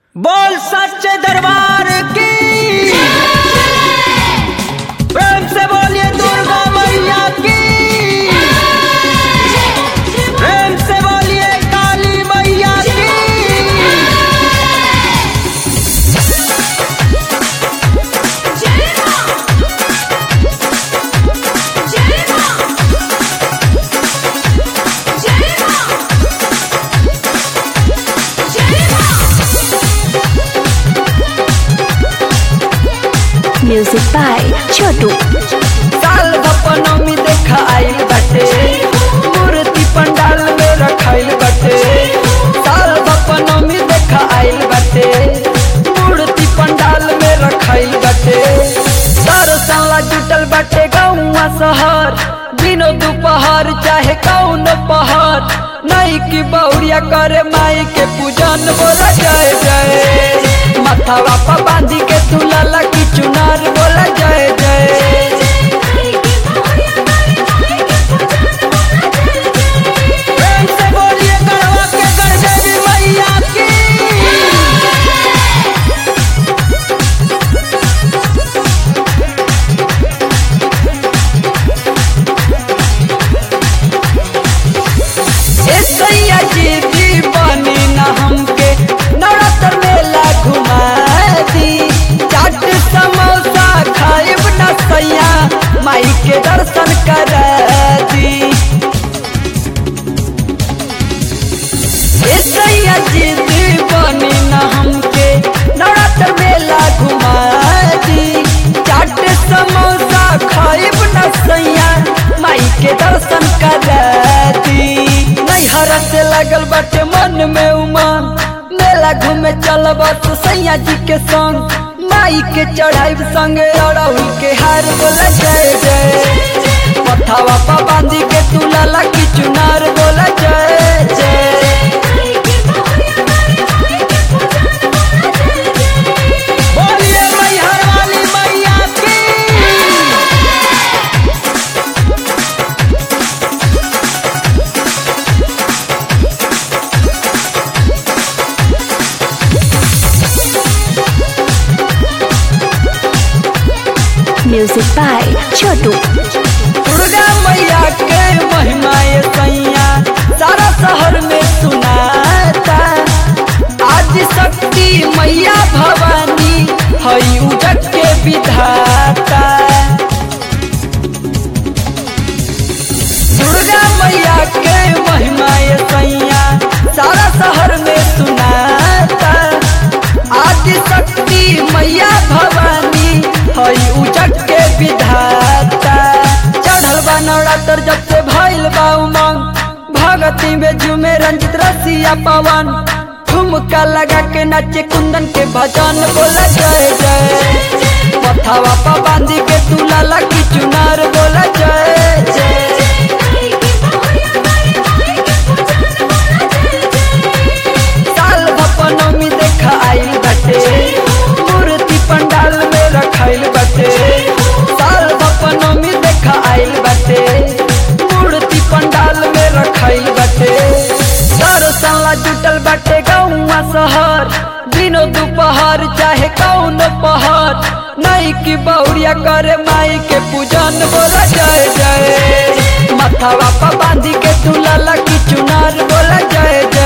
बोल सच्चे दरबार की प्रेम से बोलिए दुर्गा मैया की प्रेम से बोलिए काली मैया की Music by Chotu. साल भपनमी देखा आइल बाटे मूर्ति पंडाल में रखाइल बाटे साल भपनमी देखा आइल बाटे मूर्ति पंडाल में रखाइल बाटे सारो साला जुटल बाटे गौवा शहर दिनो दोपहर चाहे कौन पहर नई की बौरिया करे माई के पूजन बोला जय जय माथावा पा बांधी के दुलाला की चुनार बोला जय जय प्रेम से बोलिए गढ़वा के गढ़देवी मैया की ए सैया जी दीवानी ना हमके नवरात्र मेला घुमा दी चाट समोसा खाइब ना सैया माई के दर्शन करा दी ए सैया जी दीवानी ना हमके नवरात्र मेला घुमा दी चाट समोसा खाइब ना सैया माई के दर्शन करा दी नैहर से लगल बाटे मन में उमंग मेला घूमे चल बस सैया जी के संग माई के चढ़ाई संगे अड़हुल के हार बोला जय जय पथावा पा बांधी के तुलाला की चुनार बोला जय जय बोलिए मैहर वाली मैया की Music by Chotu. दुर्गा मैया के महिमा ये सैया सारा शहर में सुनाता आज शक्ति मैया भवानी हई उजट के विधाता दुर्गा मैया के महिमा ये सैया सारा शहर में सुनाता आदि शक्ति मैया भवानी हई उजट के विधाता चढ़ल बा नवरात्र जब से भइल बा उमंग भगती में झूमे रंजित रसिया पवन ठुमका लगा के नाचे कुंदन के भजन बोला जय जय पथावा पा बांधी के तुलाला की चुनार बोला जय जय साल भपनमी देखा आइल बाटे मूर्ति पंडाल में रखाइल बाटे साल भपनमी देखा आइल बाटे मूर्ति पंडाल में रखाइल बाटे सारो साला जुटल बाटे गौवा शहर दिनो दोपहर चाहे कौन पहर नई की बौरिया करे माई के पूजन बोला जय जय माथावा पा बांधी के तुलाला की चुनार बोला जय जय